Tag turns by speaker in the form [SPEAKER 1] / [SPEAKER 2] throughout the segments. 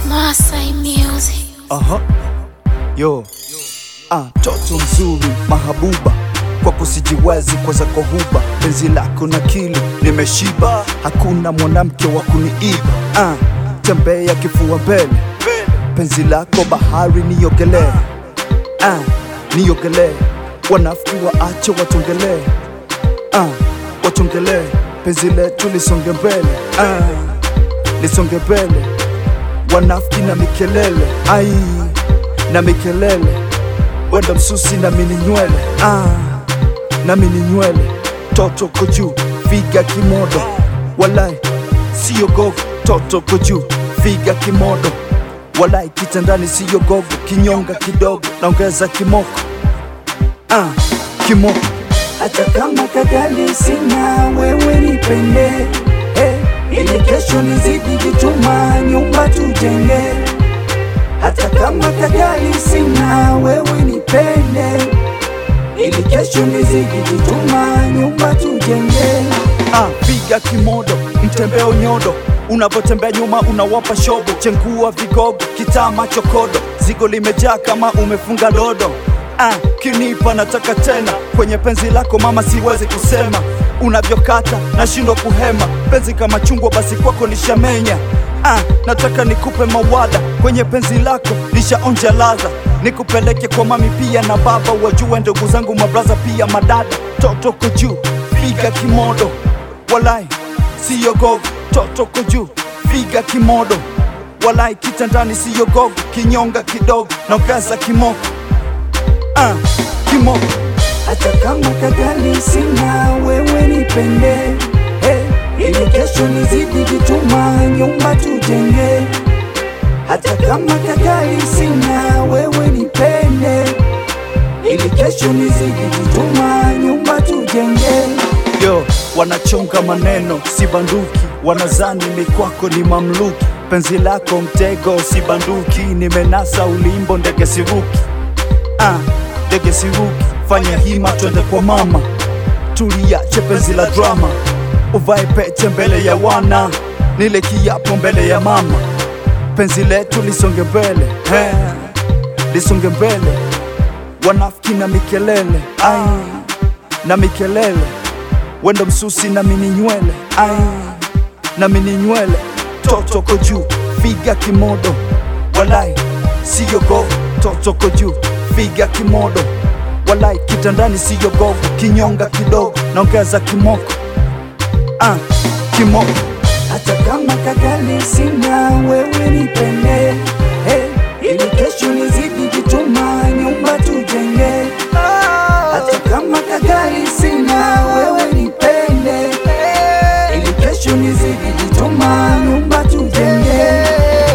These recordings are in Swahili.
[SPEAKER 1] Masai Music.
[SPEAKER 2] Aha. Yo. Ah, toto mzuri mahabuba kwako sijiwezi kwa zako huba penzi lako na kili nimeshiba hakuna mwanamke wa kuniiba ah, tembea kifua mbele penzi lako bahari niogelee ah, niogelee wanafiki waache watongelee ah, watongelee penzi letu lisonge mbele ah, lisonge mbele wanafiki na mikelele ai na mikelele wenda msusi na mini nywele ah, na mini nywele toto ko juu figa kimodo walai siyo gogo toto ko juu figa kimodo walai kitandani siyo gogo kinyonga kidogo naongeza kimoko ah, kimoko
[SPEAKER 3] hata kama kagali sina wewe nipende hey, ili kesho nizidi jituma nyumba tujenge hata kama kagali sina wewe nipende ili kesho nizidi jituma nyumba tujenge
[SPEAKER 2] ah, piga kimodo mtembeo nyodo unapotembea nyuma unawapa shobo chengua vigogo kitama chokodo zigo limejaa kama umefunga dodo ah, kinipa nataka tena kwenye penzi lako mama siwezi kusema unavyokata nashindwa kuhema penzi kama chungwa basi kwako nishamenya ah, nataka nikupe mawada kwenye penzi lako nishaonja ladha nikupeleke kwa mami pia na baba wajue ndugu zangu mabraza pia madada toto ko juu piga kimodo walai siyo gogo toto ko juu piga kimodo walai kitandani siyo gogo kinyonga kidogo naongeza kimoko ah, kimoko
[SPEAKER 3] hata kama kagali sina wewe nipende hey, ili kesho nizidi jituma nyumba tujenge hata kama kagali sina wewe nipende ili kesho nizidi jituma nyumba tujenge
[SPEAKER 2] yo wanachonga maneno si banduki wanazani mikwako ni mamluki penzi lako mtego si banduki nimenasa ulimbo ndege siruki ah, ndege siruki fanya hima twende kwa mama tuliache penzi la drama uvae pete mbele ya wana nile kiapo mbele ya mama penzi letu lisonge mbele eh, lisonge mbele wanafiki na mikelele ai na mikelele wendo msusi na mini nywele ai na mini nywele toto ko juu figa kimodo walai siyo gogo toto ko juu figa kimodo walai kitandani siyo gogo kinyonga kidogo naongeza kimoko ah, kimoko
[SPEAKER 3] hata kama kagali sina wewe nipende hey, ili kesho nizidi jituma nyumba tujenge hata kama kagali sina wewe nipende ili kesho nizidi jituma nyumba tujenge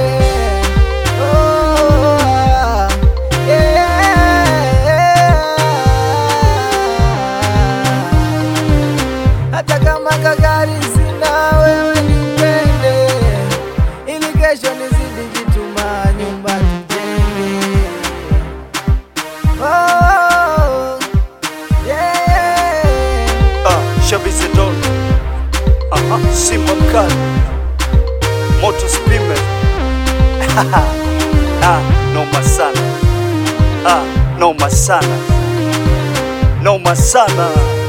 [SPEAKER 4] hata kama kagari sina wewe nipende, ili kesho nizidi jituma nyumba tujenge. Oh, yeah.
[SPEAKER 2] ah, Shabizedon aha, Simba mkali moto spime ah, noma sana ah, noma sana noma sana